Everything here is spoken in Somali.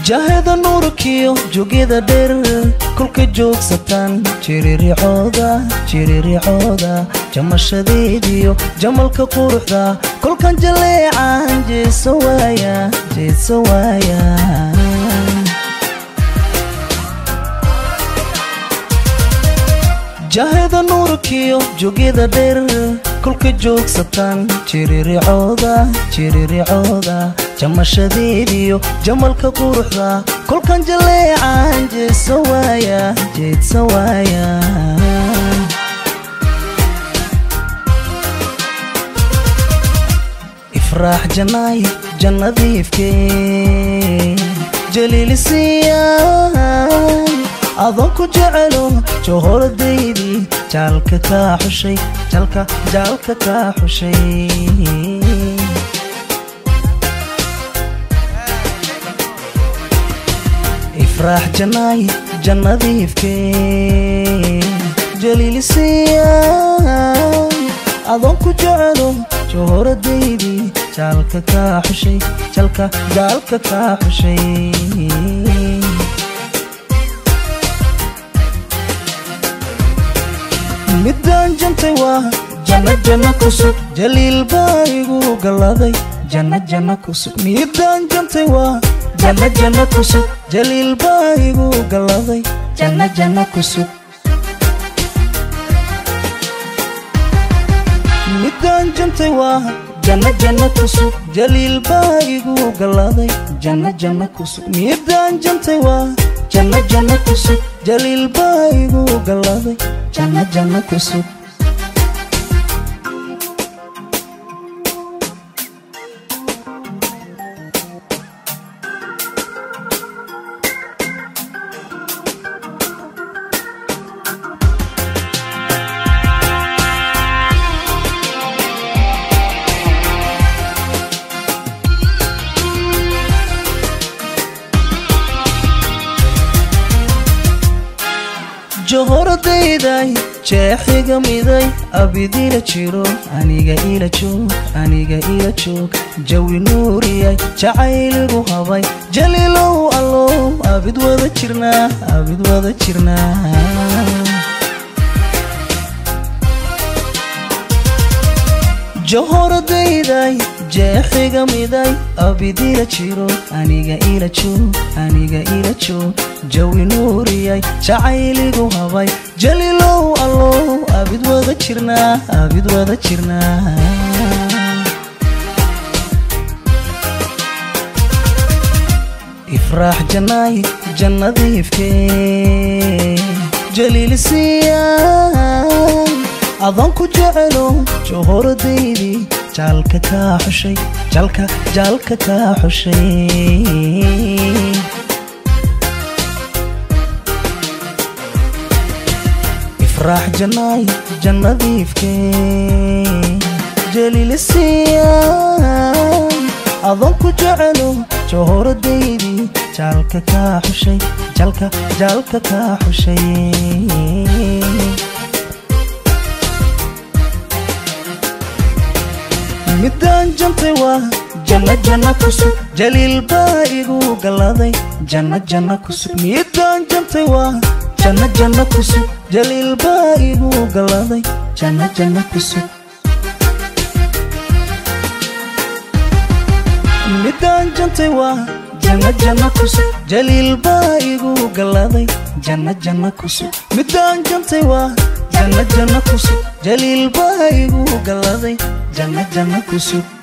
jahada nuurkiyo jogyada dheer kolka joogsataan jiriricooda jiriricooda jamashadeediyo jamalka quruxda kolkan jaleecan jeeso waaya jeeso waaya jahada nuurkiyo jogyada dheer kolka joogsataan jiriricooda jiriricooda jamashadeediyo jamalka quruxda kolkan jaleecan jeeso waaya jeedso waaya ifraax janaay jannadiifke jaliilisiya adoon ku jecelo johoradaydi jaalka kaa xushay jalka jaalka kaa xushay ifraax janaay jannadiifke jaliilisiya adoon ku jecelo johoradaydi jaalka kaa xushay jalka jaalka kaa xushay midaan jantay waa janna janna kusug jaliil baa igu galladay janna janna kusug midaan jantay waa janna janna kusug jaliil baa igu galladay janna janna kusug midaan jantay waa janna janna kusug jaliil baa igu galladay janna janna kusug midaan jantay waa janna janna kusug jaliil baa igu galladay janna janna kusug johoradayday jeexiga miday abidila jiro aniga ila joog aniga ila joog jawi nuuriyay jacayligu habay jaliilow allow abid wada jirnaa abid wada jirnaa johoradayday jeexiga miday abidila jiro aniga ila joog aniga ila joog jawi nuuriyay jacayligu habay jaliilow allow abid wada jirnaa abid wada jirnaa ifraax janaay jannadiifke jaliilisiya adoon ku jecelo johoradaydi jaalka kaa xushay jalka jaalka kaa xushay ifraax janaay jannadiifke jaliilisiya adoon ku jecelo johoradaydi jaalka kaa xushay jalka jaalka kaa xushay midaan jantay waa janna janna kusug jaliil baa igu galladay janna janna kusug midaan jantay waa janna janna kusug jaliil baa igu galladay janna janna kusug midaan jantay waa janna janna kusug jaliil baa igu galladay janna janna kusug midaan jantay waa janna janna kusug jaliil baa igu galladay janna janna kusug